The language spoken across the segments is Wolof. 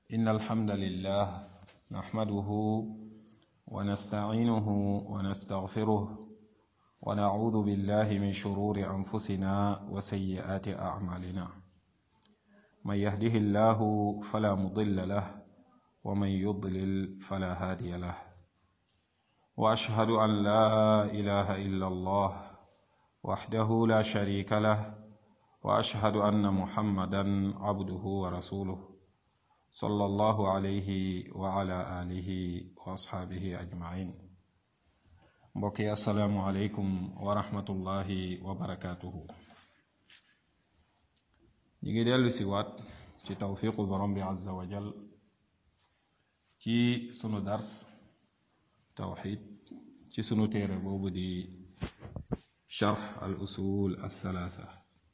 إن الحمد لله نحمده ونستعينه ونستغفره ونعوذ بالله من شرور أنفسنا وسيئات أعمالنا من يهده الله فلا مضل له ومن يضلل فلا هادي له وأشهد أن لا إله إلا الله وحده لا شريك له وأشهد أن محمدا عبده ورسوله صلى الله عليه وعلى آله وأصحابه أجمعين mbokki asalaamualeykum wa rahmatullahi wa barakaatuhu ñu ngi dellu si waat ci tawfiqu borom bi azza wa jal ci sunu dars tawxid ci sunu téere boobu di charx al usul al thalatha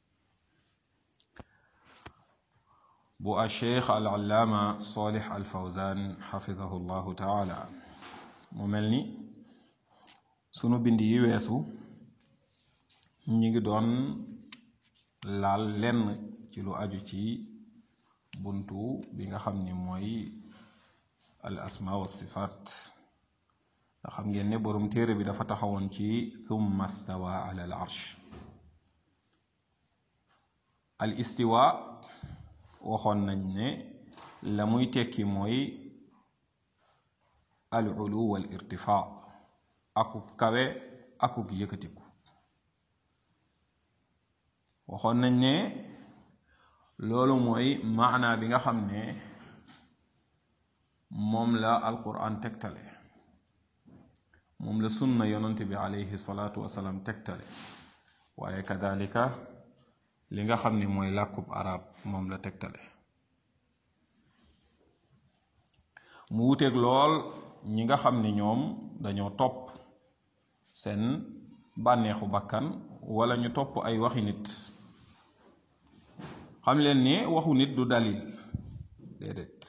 bu a cheikh al allaama salih al fawzan xafidahu llahu taala mu mel ni sunu bind yi weesu ñi ngi doon laal lenn ci lu aju ci buntu bi nga xam ni mooy al asma wa sifaat nga xam ngeen ne boroom téere bi dafa taxawoon ci thumma stawa ala al arsh al istiwa waxoon nañ ne la muy tekki mooy al ulu wal irtifaa akuk kawe akuk yëkkatiku waxoon nañ ne loolu mooy maana bi nga xam ne moom la alquran tegtale moom la sunna yonante bi alayhi salaatu wasalaam tegtale waaye kadalika li nga xam ne mooy làkkub arab moom la tegtale mu wuteeg lool ñi nga xam ni ñoom dañoo topp seen bànneexu bakkan wala ñu topp ay waxi nit xam leen ne waxu nit du dalil déedéet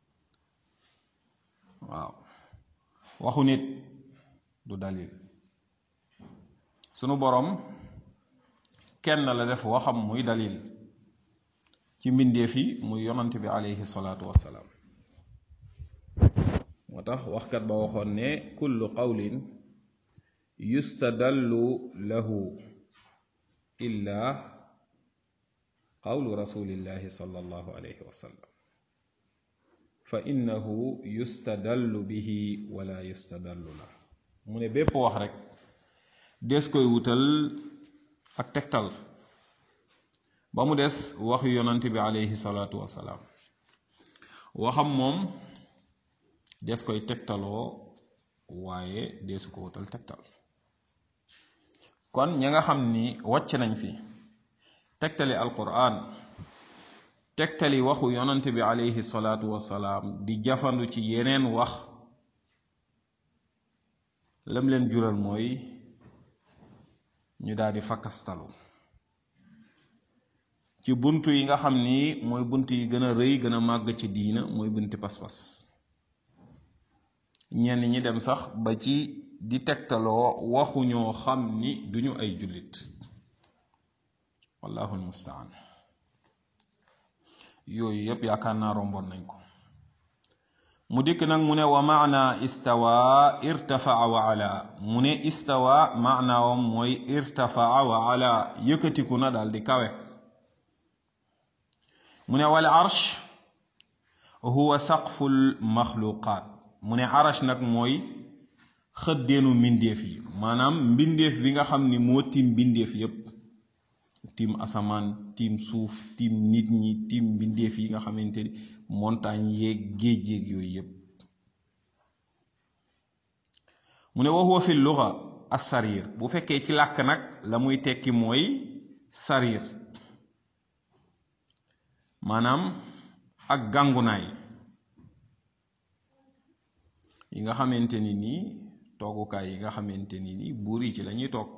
waaw waxu nit du dalil sunu boroom kenn la def waxam muy dalil ci mbindeef yi muy yonant bi aleyhi salaatu wassalaam moo tax waxkat ba waxoon ne kullu qawlin yustadallu lahu illa qawlu rasulillahi sallallahu alayhi wa sallam fa innahu yustadallu bihi wala yustadallu la mu ne bépp wax rek des koy wutal ak tegtal ba mu des waxu yonant bi alayhi salaatu wasalaam waxam moom des koy tegtaloo waaye deesu ko wutal tegtal kon ña nga xam ni wàcc nañ fi tegtali alquran tegtali waxu yonant bi alayhi salaatu wasalaam di jafandu ci yeneen wax lam leen jural mooy ñu daal di fakkastalu ci bunt yi nga xam ni mooy bunt yi gën a rëy gën a màgg ci diina mooy bunti pas-pas ñenn ñi dem sax ba ci di tegtaloo waxu ñoo xam ni duñu ay jullit wallahu almustaan yooyu yépp yaakaar naa romboon nañ ko mu dikk nag mu ne wa maana istawa irtafaa wa ala mu ne istawa maanaawam mooy irtafaa wa ala yëkkatiku na daal di kawe mu ne wal arsh huwa saqful maxluqaat mu ne arash nag mooy xëddeenu mbindeef yi maanaam mbindeef bi nga xam ni moo tiim mbindeef yépp tiim asamaan tiim suuf tiim nit ñi tiim mbindeef yi nga xamante ni montagne yeeg géej yeeg yooyu yépp mu ne wa huwa fi luga as-sarir bu fekkee ci làkk nag la muy tekki mooy sarir maanaam ak gàngunaay yi nga xamante ni nii toogukaay yi nga xamante ni nii buur yi ci lañuy toog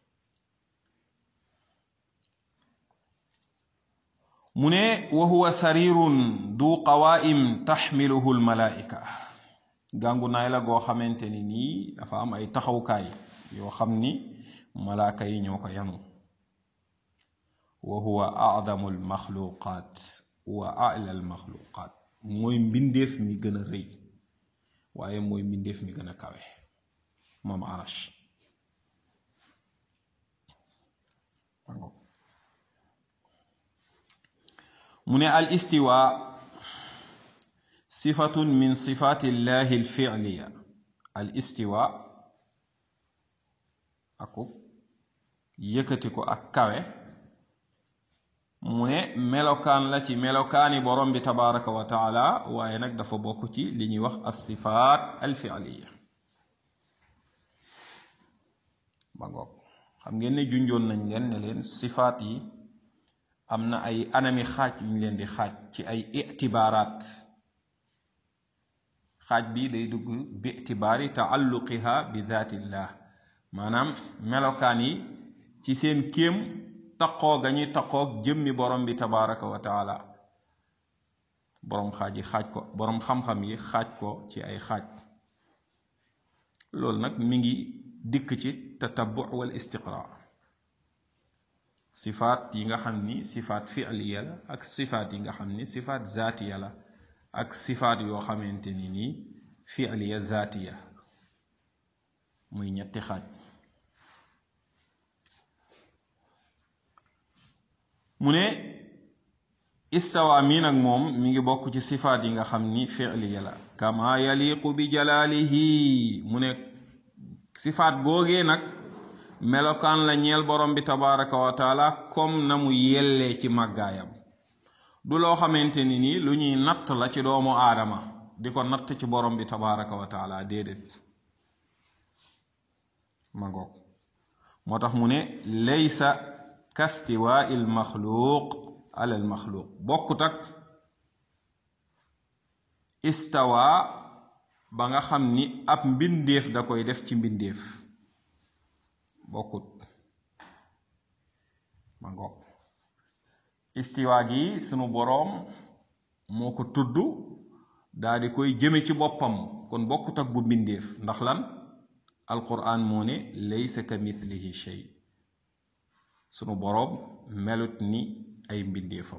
mu ne wa huwa sarirun du qawaim taxmiluhu almalaika gàngunaay la goo xamante ni nii dafa am ay taxawkaay yoo xam ni malaaka yi ñoo ko yanu wa huwa adamu almaxluqat wa ala almaxluqat mooy mbindeef mi gën a rëy waaye mooy mbindeef mi gën a kawe moom arash mu ne al istiwa sifatun min sifati llahi alfi'liya al istiwa aku yëkkati ko ak kawe mu ne melokaan la ci melokaani borom bi tabaraka wa taala waaye nag dafa bokk ci li ñuy wax as sifaat alfi'liya ba ngoog xam ngeen ne junjoon nañ leen ne leen sifaat yi am na ay anami xaaj yu ñu leen di xaaj ci ay itibaaraat xaaj bi day dugg bi itibaari taalluqiha bi daatillah maanaam melokaan yi ci seen kéem taqoo ga ñuy taqoog jëmmi borom bi tabaraka wa taala boroom xaaj yi xaaj ko boroom xam-xam yi xaaj ko ci ay xaaj loolu nag mi ngi dikk ci tatabu wal istiqra sifaat yi nga xam ni sifaat fi'liya la ak sifaat yi nga xam ni sifaat zaatiya la ak sifaat yoo xamante ni nii fi'liya zaatiya muy ñetti xaaj mu ne istawa mii nag moom mi ngi bokk ci sifaat yi nga xam ni fi'liya la kama yaliqu bi jalaalihi mu ne sifaat googee nag melokaan la ñeel borom bi tabaraka wa taala comme na mu yellee ci màggaayam du loo xamante ni nii lu ñuy natt la ci doomu aadama di ko natt ci borom bi tabaraka wa taala déedéet ma ngoog moo tax mu ne laysa kastiwaa il maxluuq ala al maxluuq bokkut ak istawa ba nga xam ni ab mbindeef da koy def ci mbindeef bokkut ma ngoog istiwa gi sunu boroom moo ko tudd daa di koy jëme ci boppam kon bokkut ak bu mbindeef ndax lan alquran moo ne laysa ka mithlihi shay sunu boroom melut ni ay mbindeefam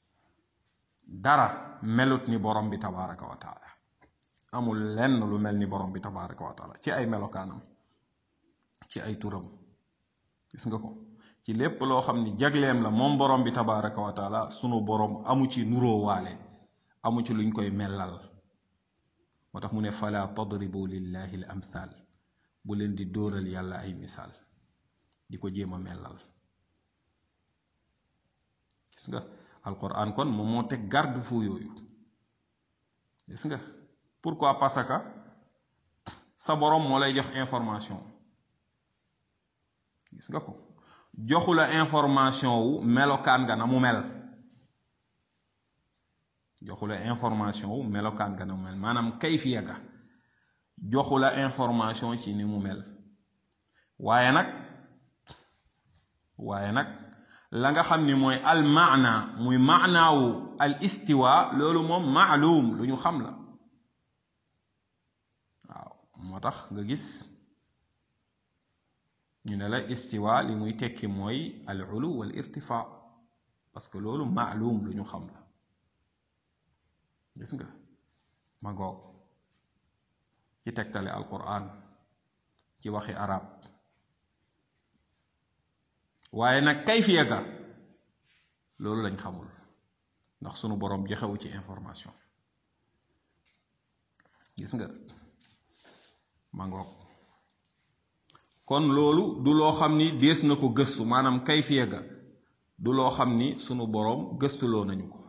dara melut ni borom bi tabaraka wa taala amul lenn lu mel ni borom bi tabaraka wa taala ci ay melokaanam ci ay turam gis nga ko ci lépp loo xam ni jagleem la moom borom bi tabaraka wa taala sunu borom amu ci nuróowaale amu ci luñ koy mellal moo tax mu ne fala tadribu lillahi al amthal bu leen di dóoral yàlla ay misaal di ko jéem a mellal gis nga alquran kon moom moo teg garde fu yooyu gis nga pourquoi parce que sa borom moo lay jox information gis nga ko joxu la information wu melokaan nga na mu mel joxu la information wu melokaan nga na mu mel maanaam kayfiya ga joxu la information ci ni mu mel waaye nag waaye nag la nga xam ni mooy al maana muy maanaawu al istiwa loolu moom maalum lu ñu xam la waaw moo tax nga gis ñu ne la istiwa li muy tekki mooy al ulu wal irtifa parce que loolu maalum lu ñu xam la gis nga ma goog ci tegtale alquran ci waxi arab waaye nag kayfiya ga loolu lañ xamul ndax sunu boroom joxewu ci information gis nga ma ngoog kon loolu du loo xam ni dees na ko gëstu maanaam kayfiya ga du loo xam ni sunu boroom gëstuloo nañu ko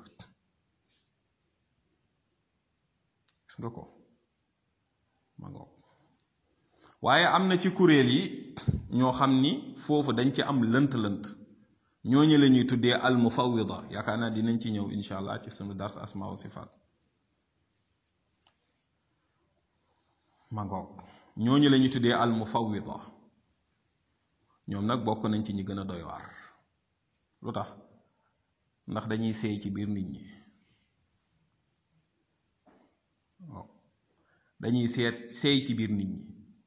gis nga ko ma ngoog waaye am na ci kuréel yi ñoo xam ni foofu dañ ci am lënt-lënt ñooñu la ñuy tuddee al mufawwida yaakaar naa dinañ ci ñëw incha allah ci sunu dars asma wa sifaat ma ngoog ñooñu la ñuy tuddee al mufawwida ñoom nag bokk nañ ci ñi gën a doy waar lu tax ndax dañuy seey ci biir nit ñi waaw dañuy seet seey ci biir nit ñi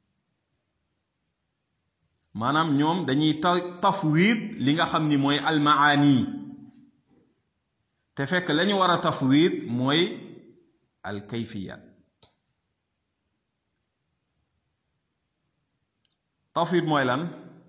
maanaam ñoom dañuy ta tafwid li nga xam ni mooy almaani te fekk lañu war a tafwid mooy al kayfiyat tawfiid mooy lan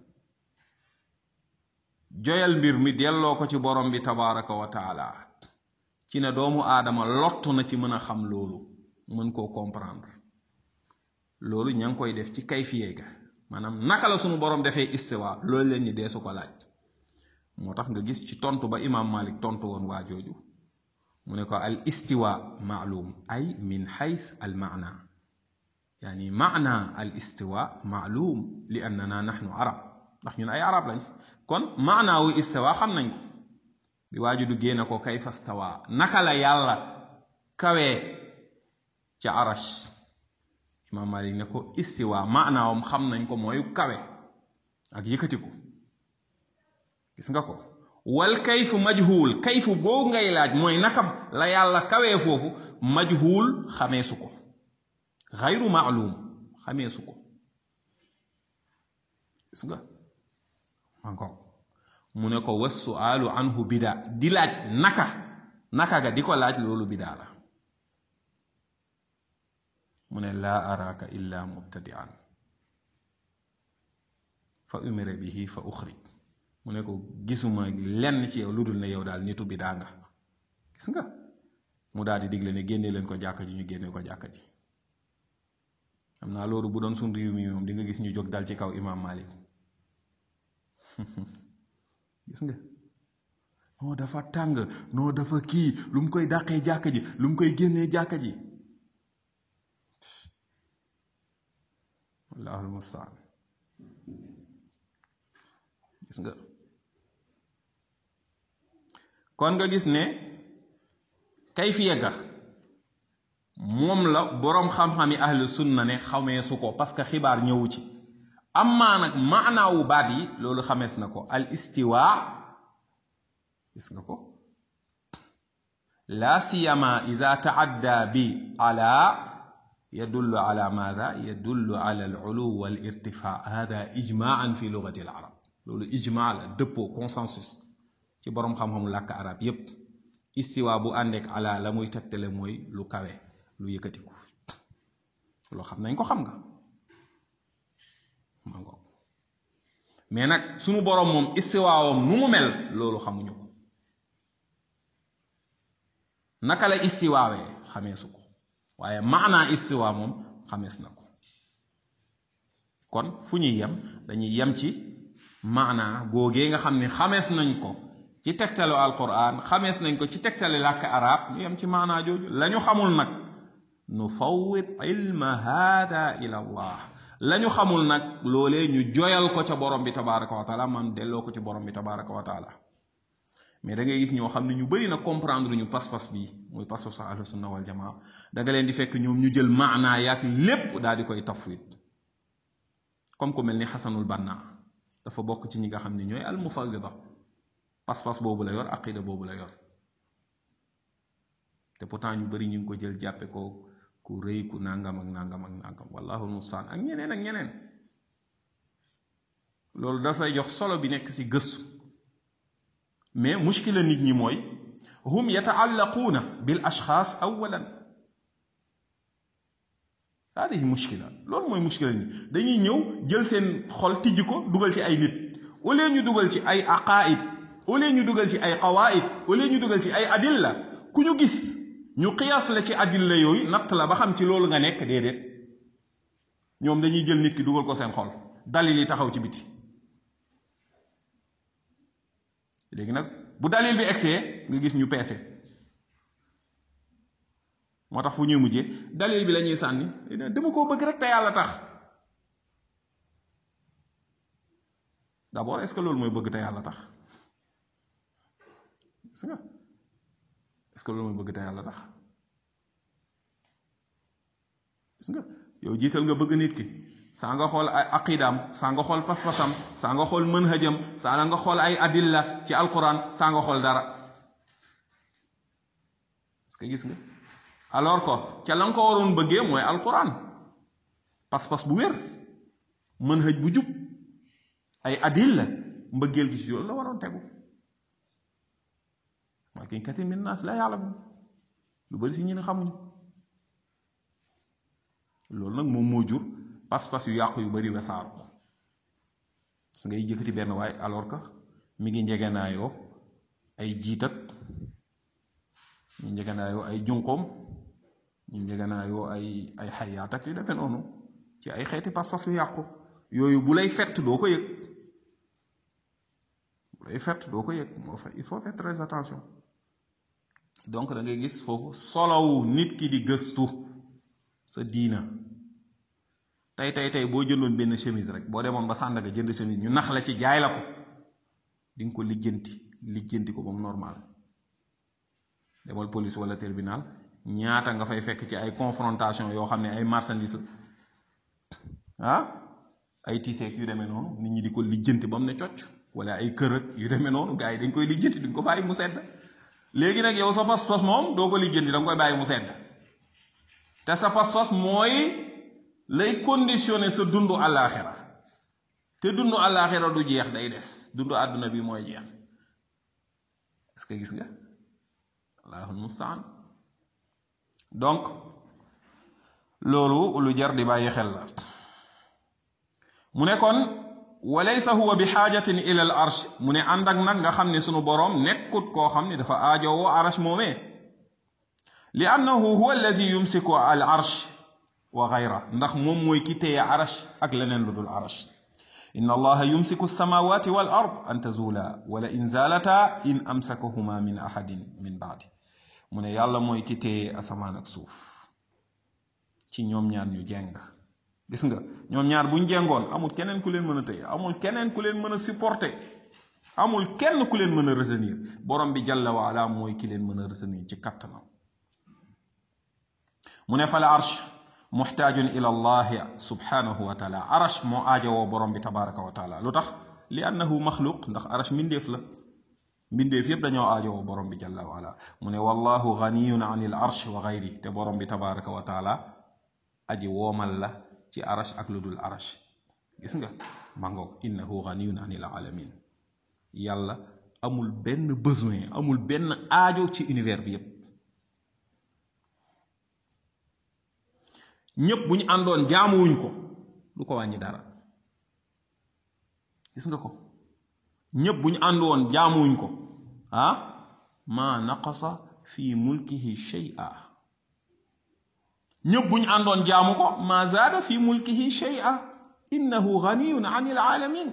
joyal mbir mi delloo ko ci borom bi tabaraka wa taala ci ne doomu aadama lottu na ci mën a xam loolu mën koo comprendre loolu ña ngi koy def ci kayfiye ga maanaam naka la sunu borom defee istiwa loolu leen ñi dee su ko laaj moo tax nga gis ci tontu ba imaam malik tontu woon waa jooju mu ne ko al istiwa maalum ay min xayth al maana yani maana al istiwa maalum li annana nahnu arab ndax ñun ay arab lañ kon maanaawu istiwa xam nañ ko bi waaju du génne ko kayfa stawa naka la yàlla kawee ca arash imaam malik ne ko istiwa maanaawam xam nañ ko mooy kawe ak yëkkatiku gis nga ko wal kayfu majhul kayfu boobu ngay laaj mooy naka la yàlla kawee foofu majhul xameesu ko xayru maalum xameesu ko gis nga man ko mu ne ko was sualu anhu bida di laaj naka naka ga di ko laaj loolu bidaa la mu ne laa araaka illa mubtadian fa umira bihi fa uxrij mu ne ko gisuma lenn ci yow lu dul ne yow daal nitu bidaa nga gis nga mu daal di digle ne génne leen ko jàkka ji ñu génne ko jàkka ji xam naa loolu bu doon sun réew mi moom di nga gis ñu jóg dal ci kaw imaam Malik gis nga non dafa tàng non dafa kii lu mu koy dàqee jàkka ji lu mu koy génnee jàkka ji wallaahu almustaan gis nga kon nga gis ne kayfiya ga moom la boroom xam-xami ahlu sunna ne xamee su ko parce que xibaar ñëwu ci amaa nag maanaawu baat yi loolu xamees na ko al istiwa gis nga ko la siyama ida taadda bi ala yadullu ala maada yadullu ala al ulu wal irtifa hada ijmaan fi lugati al arab loolu ijma la dëppoo consensus ci boroom xam-xamu làkk arab yépp istiwa bu àndeek ala la muy tegtale mooy lu kawe lu yëkkatiku loo xam nañ ko xam nga mango mais nag sunu boroom moom istiwaawam nu mu mel loolu xamuñu ko naka la istiwaawee xameesu ko waaye maanaa istiwa moom xamees na ko kon fu ñuy yem dañuy yem ci maanaa googee nga xam ne xamees nañ ko ci tegtalu alquran xamees nañ ko ci tegtale làkk arab ñu yem ci maanaa jooju lañu xamul nag nu fawwid ilma hada ila allah lañu xamul nag loolee ñu joyal ko ca borom bi tabaraka wa taala man delloo ko ci borom bi tabaraka wa taala mais da ngay gis ñoo xam ne ñu bari na comprendre ñu pas-pas bi muy pas-pas ahlu sunna wal jamaa da nga leen di fekk ñoom ñu jël maanaa yaak lépp daal di koy tafwid comme ku mel ni xasanul banna dafa bokk ci ñi nga xam ne ñooy al mufawwida pas-pas boobu la yor aqida boobu la yor te pourtant ñu bari ñu ngi ko jël jàppe ko ku rëy ku nangam ak nangam ak nangam wallahu mustaan ak ñeneen ak ñeneen loolu dafay jox solo bi nekk ci gëstu mais mushkila nit ñi mooy hum yataallaquuna bil ashxaas awalan hadihi mushkila loolu mooy mushkila nit dañuy ñëw jël seen xol tijj ko dugal ci ay nit au lieu ñu dugal ci ay aqaid au lieu ñu dugal ci ay qawaid au lieu ñu dugal ci ay adilla ku ñu gis ñu qiyaas la ci adilla yooyu natt la ba xam ci loolu nga nekk déedéet ñoom dañuy jël nit ki dugal ko seen xol dalil yi taxaw ci biti léegi nag bu dalil bi egsee nga gis ñu peese moo tax fu ñuy mujjee dalil bi la ñuy sànni dama koo bëgg rek te yàlla tax d'abord est-ce que loolu mooy bëgg te yàlla tax gis nga est-ce que loolu mooy bëgg te yàlla tax gis nga yow jiital nga bëgg nit ki saa nga xool ay aqidaam saa nga xool pas-pasam saa nga xool manhajam saa nga xool ay adilla ci alquran saa nga xool dara parce que gis nga alors que ca la nga ko waroon bëggee mooy alquran pas-pas bu wér manhaj bu jub ay adilla mbëggeel gi ci loolu la waroon tegu walakin kathir min naas la ya'lamun lu bari si ñi ne xamuñu loolu nag moom moo jur pas-pas yu yàqu yu bari wasaaru su ngay jëkkati benn waay alors que mi ngi njegenaayoo ay jiitat ñu njegenaayoo ay junqoom ñu njegenaayoo ay ay xayaat ak yu demee noonu ci ay xeeti pas-pas yu yàqu yooyu bu lay fett doo ko yëg bu lay fett doo ko yëg moo fa il faut faire très attention donc da ngay gis foofu solowu nit ki di gëstu sa diina tey tey tey boo jëndoon benn chemise rek boo demoon ba Sandaga jënd chemise ñu nax la ci jaay la ko di nga ko lijjanti lijjanti ko ba mu normal demal police wala tribunal ñaata nga fay fekk ci ay confrontation yoo xam ne ay marchandise ah ay tiiseeg yu demee noonu nit ñi di ko lijjanti ba mu ne cocc wala ay kër ak yu demee noonu gars yi dañ koy lijjanti duñ ko bàyyi mu sedd léegi nag yow sa pas-pas moom doo ko lijjanti da nga koy bàyyi mu sedd te sa pas-pas mooy lay conditionné sa dundu àllaaxira te dundu àllaaxira du jeex day des dundu àdduna bi mooy jeex est-ce que gis nga allahul mustaan donc loolu lu jar di bàyyi xel la mu ne kon walaysa huwa bi xaajatin ila al arsh mu ne ànd ak nag nga xam ne sunu boroom nekkut koo xam ne dafa aajowoo arsh moomee li annahu huwa alladi yumsiku al arsh wa gayra ndax moom mooy ki téye arsh ak leneen lu dul arsh inna allaha yumsiku alsamawati wal ard an tazula wala in zalata in amsakahuma min ahadin min baadi mu ne yàlla mooy ki téye asamaan ak suuf ci ñoom ñaar ñu jeng gis nga ñoom ñaar buñ jengoon amul keneen ku leen mën a téye amul keneen ku leen mën a supporter amul kenn ku leen mën a retenir borom bi jalla wa ala mooy ki leen mën a retenir ci kattanam mu ne fa la arsh muxtaajun ila allahi subhanahu wa taala arash moo aajowoo borom bi tabaraka wa taala lu tax li annahu maxluq ndax arash mbindeef la mbindeef yépp dañoo aajowoo borom bi jalla wa ala mu ne wallahu ganiyun an il arsh wa gayri te borom bi tabaraka wa taala aji woomal la ci arash ak lu dul arash gis nga mangoog innahu ganiyun an il alamin yàlla amul benn besoin amul benn aajo ci univers bi yépp ñépp bu ñu àndoon jaamuwuñ ko du ko wàññi dara gis nga ko ñépp bu ñu àndoon jaamuwuñ ko ah ma naqasa fi mulkihi shay'a ñépp bu ñu àndoon jaamu ko ma zaada fi mulkihi shay'a innahu ganiyun an il alamin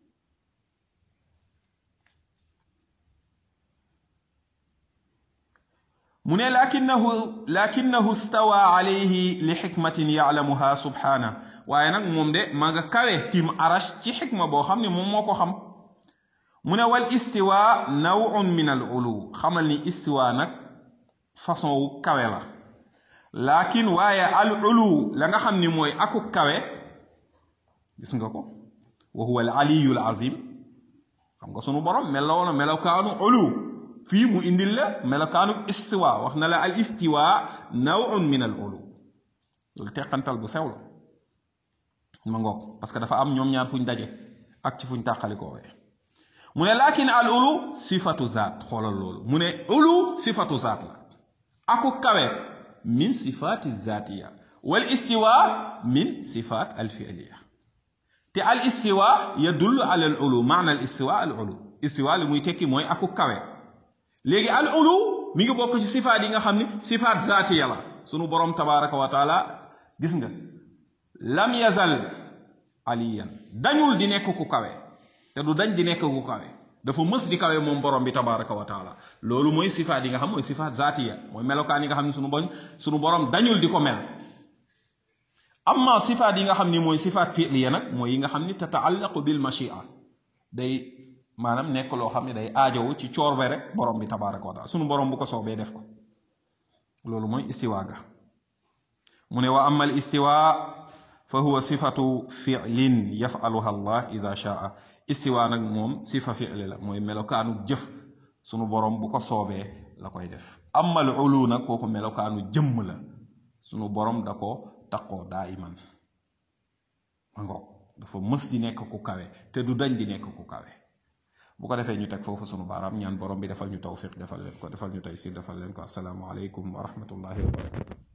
mu ne lakinahu lakinahu stawa alayhi li xikmatin yaclamuha subhana waaye nag moom de ma nga kawe tim arash ci xikma boo xam ne moom moo ko xam mu ne wal istiwa nawun min al ulu xamal ni istiwa nag façon wu kawe la lakin waaye al ulu la nga xam ni mooy aku kawe gis nga ko wa huwa al aliyu al azim xam nga sunu borom meloo na melokaanu ulu fii mu indil la melokaanu istiwa wax na la al istiwa nawun min al ulu loolu teqantal bu sew la ma ngoog parce que dafa am ñoom ñaar fuñ daje ak ci fuñ tàqalikoo mu ne lakin al ulu sifatu zaat xoolal loolu mu ne ulu sifatu zaat la aku kawe min sifati zatiya wal istiwa min sifat al fi'liya te al istiwa yadullu ala al ulu maana al istiwa al ulu istiwa li muy tekki mooy aku kawe léegi al ulu mi ngi bokk ci sifaat yi nga xam ni sifaat zaatiya la sunu borom tabaraka wa taala gis nga lam yazal aliyan dañul di nekk ku kawe te du dañ di nekk ku kawe dafa mës di kawe moom borom bi tabaraka wa taala loolu mooy sifaat yi nga xam mooy sifaat zaatiya mooy melokaan yi nga xam ne sunu boñ sunu borom dañul di ko mel amma sifaat yi nga xam ni mooy sifaat fi'liya nag mooy yi nga xam ni tataallaqu bil mashia day maanaam nekk loo xam ne day aajowu ci coorbe rek borom bi tabaraka wa taala sunu borom bu ko soobee def ko loolu mooy istiwa ga mu ne wa amma al istiwa fa huwa sifatu fi'lin yaf'aluha allah ida shaa istiwa nag moom sifa fi'li la mooy melokaanu jëf sunu borom bu ko soobee la koy def amma al ulu nag kooku melokaanu jëmm la sunu borom da ko taqoo daa iman ma ngoog dafa mës di nekk ku kawe te du dañ di nekk ku kawe bu ko defee ñu teg foofu sunu baaraam ñaan borom bi defal ñu tawfiq defal leen ko defal ñu taysir defal leen ko assalaamu aleykum wa rahmatullahi wa barakatu